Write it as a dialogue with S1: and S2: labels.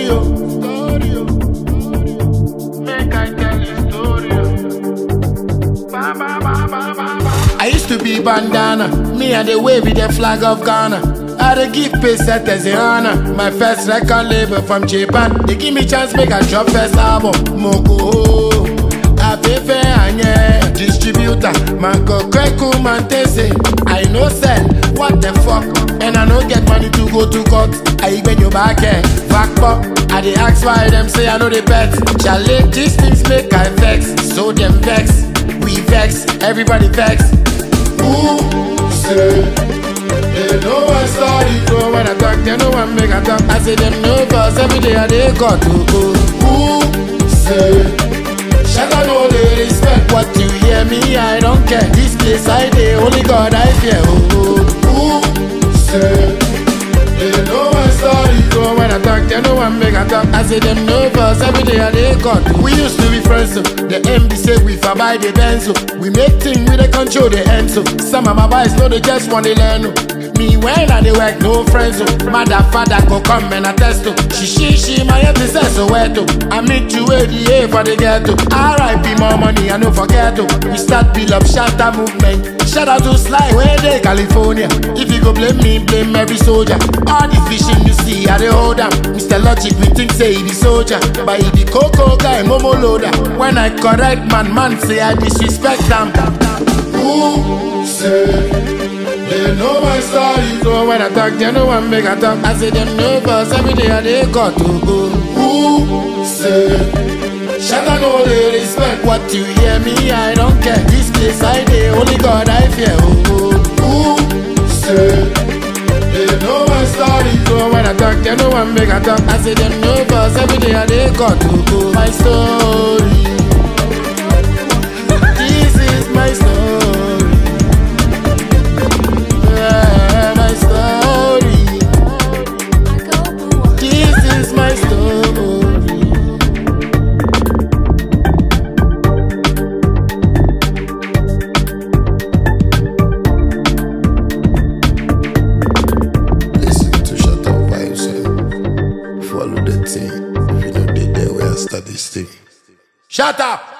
S1: story, oh, story, oh. Make I tell you story, oh. Ba, ba, ba, ba, ba, ba. I used to be bandana, me and the wave with the flag of Ghana. I dey give set as a honor. My first record label from Japan. They give me chance make I drop first album. Moko, Afefe Anye, distributor. Manko Kweku Mantese. I no sell, what the fuck? And I no get money to go to court. I bend your back here, back up. I dey ask why them say I know the bet. Chale, these things make I vex. So them vex, we vex, everybody vex. Who say? They know my story, so when I talk, they know I make a talk. I say them no cause every day I they got to go. Who say? Shall I know they respect what you hear me? I don't care. This place I dey, only God I fear. Oh, oh. who say? They know my story, so when I talk, they know I make a talk. I say them no cause every day I they got to. We used to be friends, so the MD say we for buy the benzo. We make things with the control the end, so some of my boys know they just want to learn. oh. Me when I dey work, no friends. Oh. Mother, father go come and attest to. She, she, she, my empty says so wet. Oh. I meet you at the A for the ghetto. R.I.P. more money, I no forget. Oh. We start build up shatter movement. Shout out to Sly, where they California. If you go blame me, blame every soldier. All the fishing you see, I dey hold them. Mr. Logic, we think say he be soldier. But he be cocoa guy, momo loader. When I correct man, man say I disrespect them. Who say? They know my story, so when I talk, they know I make a talk. I say them no cause every day I they got to go. Who say? Shall I know they respect what you hear me? I don't care. This place I dey, only God I fear. Oh, oh. who say? They know my story, so when I talk, they know I make a talk. I say them no cause every day I they got to go. My story. This is my story. Yeah, my story. This is my story.
S2: Listen to Shut Up Vibes. eh. Follow the thing. If you know they there, where I start this thing.
S1: Shut up!